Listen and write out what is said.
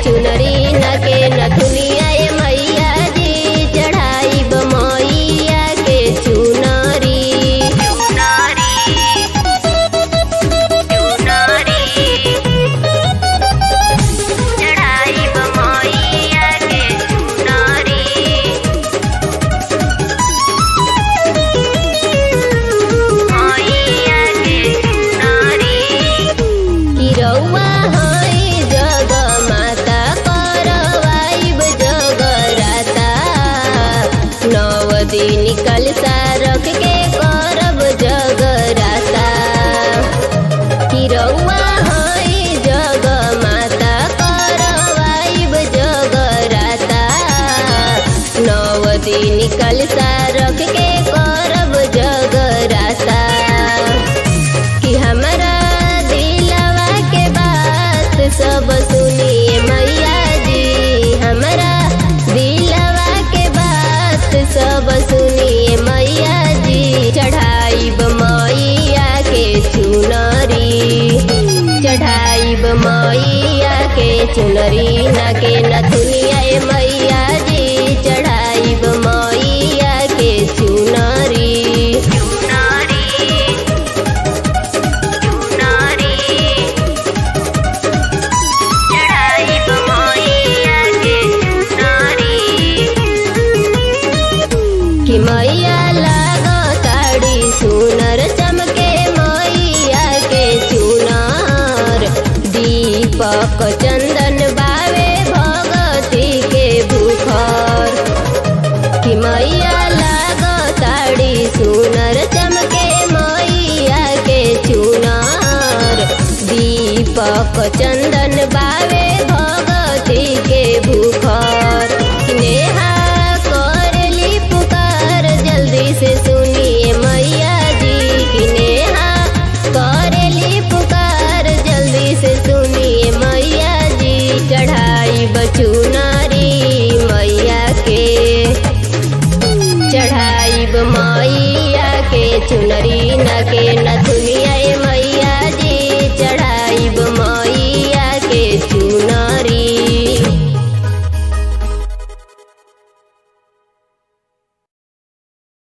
चुनरी न के नथुनिया ए मैया जी चढ़ाई मैया के चुनरी चढ़ाई मैया के चुनरी किरौआ है जग माता करवाइब जगराता नव दिन कलसा रख के करब जगराता किरौआ है जग माता करवाइब जगराता नव दिन कलसा रख के करब जगराता कि हमरा दिलवा के बात सब सुनिए मैया जी हमरा दिलवा के बात सब सुनिए मैया जी चढ़ाइब मैया के चुनरी चढ़ाइब मैया के चुनरी न के नथुनिया ए मैया जी चढ़ाइब मैया के चुनरी कि मैया लागो ताड़ी सुनर चमके मैया के चुनार दीपक चंदन बावे भगती के भूखर कि मैया लागो ताड़ी सुनर चमके मैया के चुनार दीपक चंदन बावे भगती के भूखर नेहा करली पुकार जल्दी से सुनिए मैया जी कि नेहा करली पुकार जल्दी से सुनिए मैया जी चढ़ाई बचुनारी मैया के चढ़ाइब मैया के चुनरी न के नथुनिया ए मैया जी चढ़ाइब मैया